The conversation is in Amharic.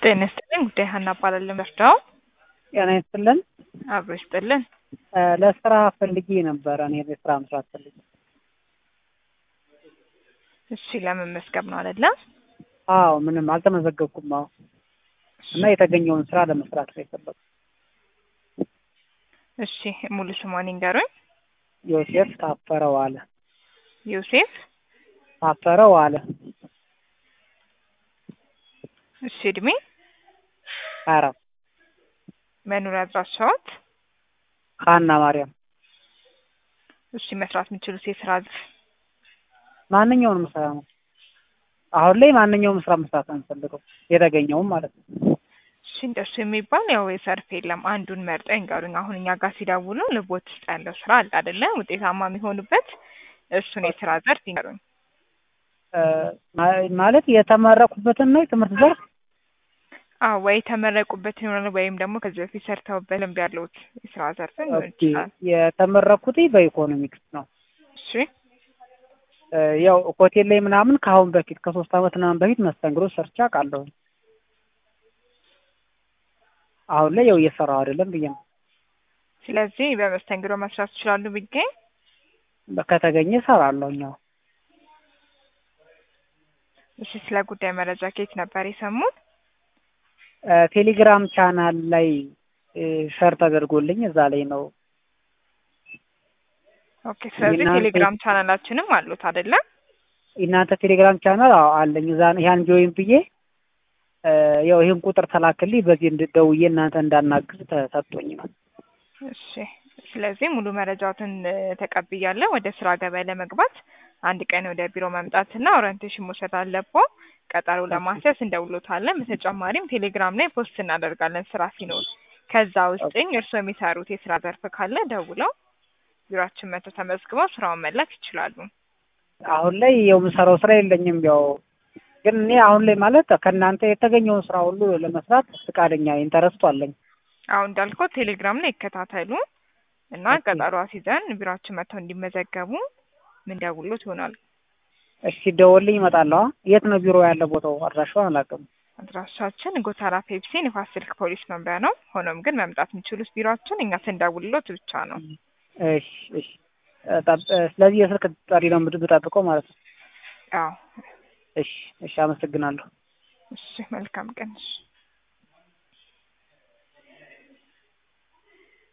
ጤና ይስጥልኝ ጉዳይ ሀና እባላለሁ። መርዳው ጤና ይስጥልን። አብሮ ይስጥልን። ለስራ ፈልጌ ነበረ። እኔ ለስራ መስራት ፈልጌ። እሺ ለመመዝገብ ነው አይደለ? አዎ ምንም አልተመዘገብኩም። አዎ እና የተገኘውን ስራ ለመስራት ነው የፈለኩት። እሺ ሙሉ ስሟን ይንገሩኝ። ዮሴፍ ታፈረ ዋለ። ዮሴፍ ታፈረ ዋለ። እሺ እድሜ፣ ሀያ አራት መኖሪያ አድራሻዎት? ሀና ማርያም። እሺ መስራት የሚችሉት የስራ ዘርፍ? ማንኛውንም ስራ ነው። አሁን ላይ ማንኛውም ስራ መስራት ነው የምፈልገው የተገኘውም ማለት ነው። እሺ እንደሱ የሚባል ያው የሰርፍ የለም። አንዱን መርጠው ይንገሩኝ። አሁን እኛ ጋር ሲደውሉ ልቦት ውስጥ ያለው ስራ አለ አይደለ? ውጤታማ የሚሆኑበት እሱን የስራ ዘርፍ ይንገሩኝ። ማ- ማለት የተመረቁበትን ነው የትምህርት ዘርፍ አዎ ወይ የተመረቁበት ይሆናል ወይም ደግሞ ከዚህ በፊት ሰርተውበት ልምድ ያለውት የስራ ዘርፍን ሊሆን ኦኬ። ይችላል። የተመረኩት በኢኮኖሚክስ ነው። እሺ ያው ሆቴል ላይ ምናምን ከአሁን በፊት ከሶስት አመት ምናምን በፊት መስተንግዶ ሰርቼ አውቃለሁ። አሁን ላይ ያው እየሰራሁ አይደለም ብዬ ነው። ስለዚህ በመስተንግዶ መስራት ይችላሉ ቢገኝ ከተገኘ እሰራለሁ። ያው እሺ ስለ ጉዳይ መረጃ ከየት ነበር የሰሙት? ቴሌግራም ቻናል ላይ ሸር ተደርጎልኝ እዛ ላይ ነው። ኦኬ ስለዚህ የእናንተ- ቴሌግራም ቻናላችንም አሉት አይደለ? የእናንተ ቴሌግራም ቻናል አዎ አለኝ። እዛ ያን ጆይን ብዬ ያው ይህን ቁጥር ተላክልኝ በዚህ እንድደውዬ እናንተ እንዳናግዝ ተሰጥቶኝ ነው። እሺ ስለዚህ ሙሉ መረጃዎትን እ፣ ተቀብያለሁ። ወደ ስራ ገበያ ለመግባት አንድ ቀን ወደ ቢሮ መምጣትና ኦሪንቴሽን መውሰድ አለብዎ። ቀጠሮ ለማስያዝ እንደውሎታለን። በተጨማሪም ቴሌግራም ላይ ፖስት እናደርጋለን ስራ ሲኖር። ከዛ ውስጥኝ እርስዎ የሚሰሩት የስራ ዘርፍ ካለ ደውለው ቢሮአችን መጥተው ተመዝግበው ስራውን መላክ ይችላሉ። አሁን ላይ ያው የምሰራው ስራ የለኝም። ያው ግን እኔ አሁን ላይ ማለት ከእናንተ የተገኘውን ስራ ሁሉ ለመስራት ፈቃደኛ ኢንተረስቱ አለኝ። አሁን እንዳልከው ቴሌግራም ላይ ይከታተሉ እና ኦኬ። ቀጠሮ አስይዘን ቢሮአችን መጥተው እንዲመዘገቡ ምን ደውሎት ይሆናል። እሺ ደወልኝ እመጣለሁ። አ? የት ነው ቢሮ ያለ ቦታው? አድራሻውን አላውቅም። አድራሻችን ጎተራ ፔፕሲ ንፋስ ስልክ ፖሊስ መምሪያ ነው። ሆኖም ግን መምጣት የሚችሉት ቢሮአችን እኛ ስንደውልሎት ብቻ ነው። እሺ እሺ። ጠብ- ስለዚህ የስልክ ጠሪ ነው የምጠብቀው ማለት ነው። አዎ እሺ እሺ። አመሰግናለሁ። እሺ መልካም ቀን። እሺ